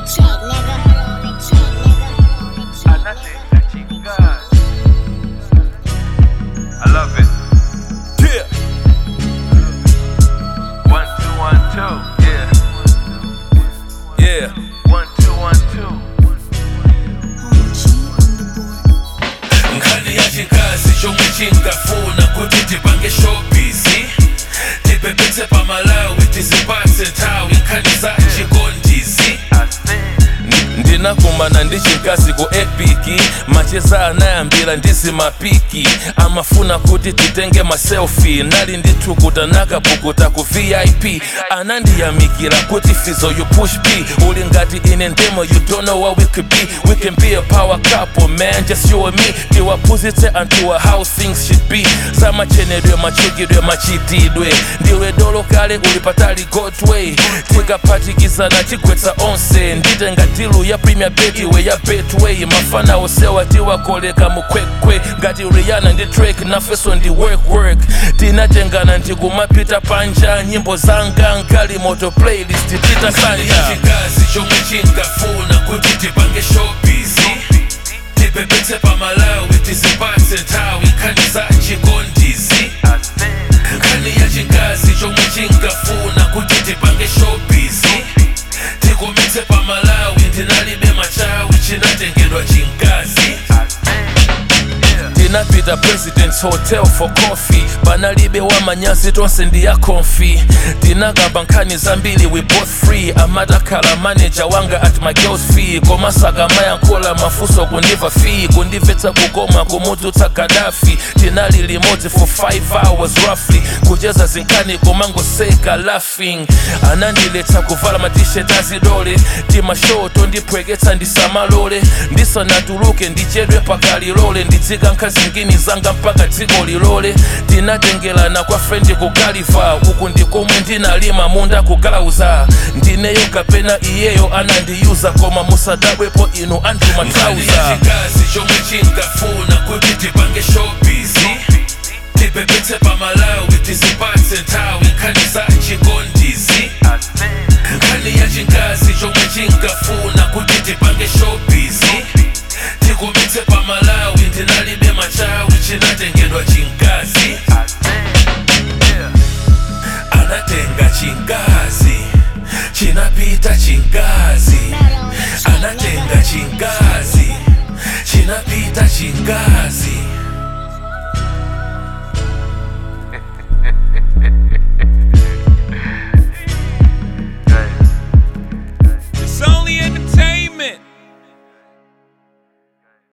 track, nigga. Track, nigga. Anatenga chingazi. I love it. Yeah. One, two, one, two. Yeah. Yeah. One, two, one, two. nkhani ya chinkazi chomwe chinkafuna kuti tipange showbizi tipepetse pamalawi tizipatse nthawi nkhani za chikondizi I think. ndinakumana ndi chinkazi ku epiki macheza anayambira ndizi mapiki amafuna kuti titenge maselfi nali ndithukuta nakapukuta ku vip anandiyamikira kuti fizo you push b uli ngati ine ndemo you don't know what we could be we can be a power couple man just you and me tiwaphunzitse anthuwa how things should be zamachenedwe machukidwe machitidwe ndiwe dolo kale uli patali godway tikaphatikizana tigwetsa onse nditenga tilu ya premier betway ya betway mafana osewa tiwakoleka mukwekwe ngati rihanna ndi drake nafeso ndi work work tinatengana ndikumapita panja nyimbo zanga nkali moto playlist titasanja chikazi chomwe chinkafuna kuti tipange showbizi tipepetse pamalawi tizipatse nthawi nkhani za chikondizi I think. nkhani ya chinkazi chomwe chinkafuna kuti tipange showbizi tikumetse pamalawi ndinalibe machawi chinatengedwa chinkazi I think. Yeah. tinapita presidents hotel for coffee panalibe wamanyazi tonse ndiya konfi tinakamba nkhani zambiri we both free amatakhala manager wanga at my girls fee komasaka mayankhola mafunso kundiva fee kundimvetsa kukoma kumudzutsa gadafi tinali limodzi for 5 hours roughly kucheza zinkhani komangoseka laughing anandiletsa kuvala matishet azidole timashoto ndipweketsa ndisamalole ndisanatuluke ndichedwe pakalilole ndidzika nkhazingini zanga mpaka dziko lilole tinatengelana kwa frendi kugaliva uku ndikomwe ndinalima munda kugalauza ndineyo kapena iyeyo anandiyuza koma musadabwepo inu anthu matrauza chikazi chomwe chinkafuna kuti tipange showbizi tipepetse pamalawi tizipatse nthawi nkhani za chikondizi I think. nkhani ya chinkazi chomwe chinkafuna kuti tipange showbizi tikumetse pamalawi ndinalibe machawi chinatengedwa chinkazi I think. Yeah. anatenga chinkazi chinapita chinkazi